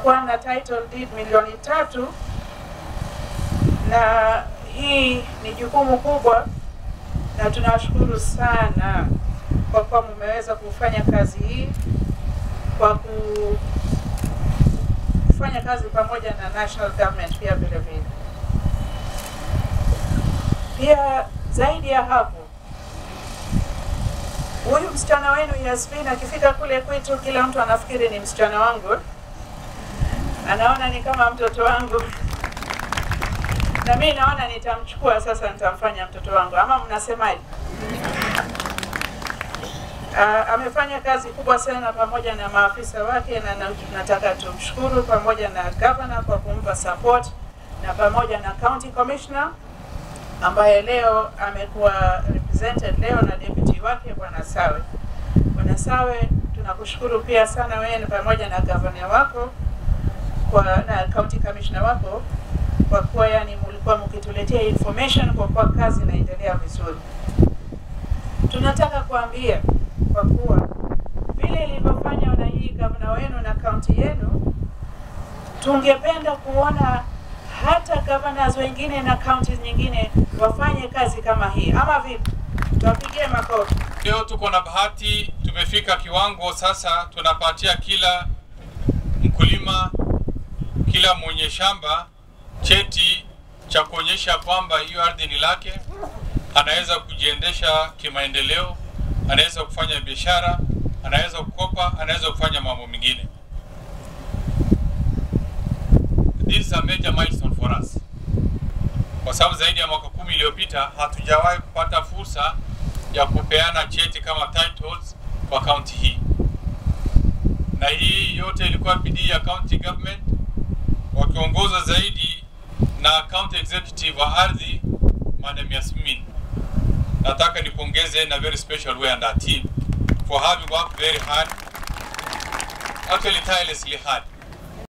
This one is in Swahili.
tunakuwa na title deed milioni tatu, na hii ni jukumu kubwa, na tunawashukuru sana kwa kuwa mmeweza kufanya kazi hii kwa ku- kufanya kazi pamoja na national government pia vile vile. Pia zaidi ya hapo, huyu msichana wenu Yasmin akifika kule kwetu, kila mtu anafikiri ni msichana wangu, anaona ni kama mtoto wangu, na mimi naona nitamchukua sasa, nitamfanya mtoto wangu, ama mnasemaje? Uh, amefanya kazi kubwa sana pamoja na maafisa wake na, na nataka tumshukuru pamoja na governor kwa kumpa support na pamoja na county commissioner ambaye leo amekuwa represented leo na deputy wake bwana Sawe. Bwana Sawe, tunakushukuru pia sana wewe pamoja na governor wako kwa na county commissioner wako kwa kuwa yani mlikuwa mkituletea information kwa kuwa kazi inaendelea vizuri. Tunataka kuambia kwa kuwa vile ilivyofanywa na hii gavana wenu na kaunti yenu, tungependa kuona hata governors wengine na counties nyingine wafanye kazi kama hii, ama vipi? Tuwapigie makofi. Leo tuko na bahati, tumefika kiwango sasa tunapatia kila mkulima, kila mwenye shamba cheti cha kuonyesha kwamba hiyo ardhi ni lake, anaweza kujiendesha kimaendeleo, anaweza kufanya biashara, anaweza kukopa, anaweza kufanya mambo mengine. This is a major milestone for us, kwa sababu zaidi ya mwaka kumi iliyopita hatujawahi kupata fursa ya kupeana cheti kama titles kwa kaunti hii, na hii yote ilikuwa bidii ya county government wakiongozwa zaidi na county executive wa ardhi Madam Yasmin. Nataka nipongeze in a very special way and our team for having worked very hard, actually tirelessly hard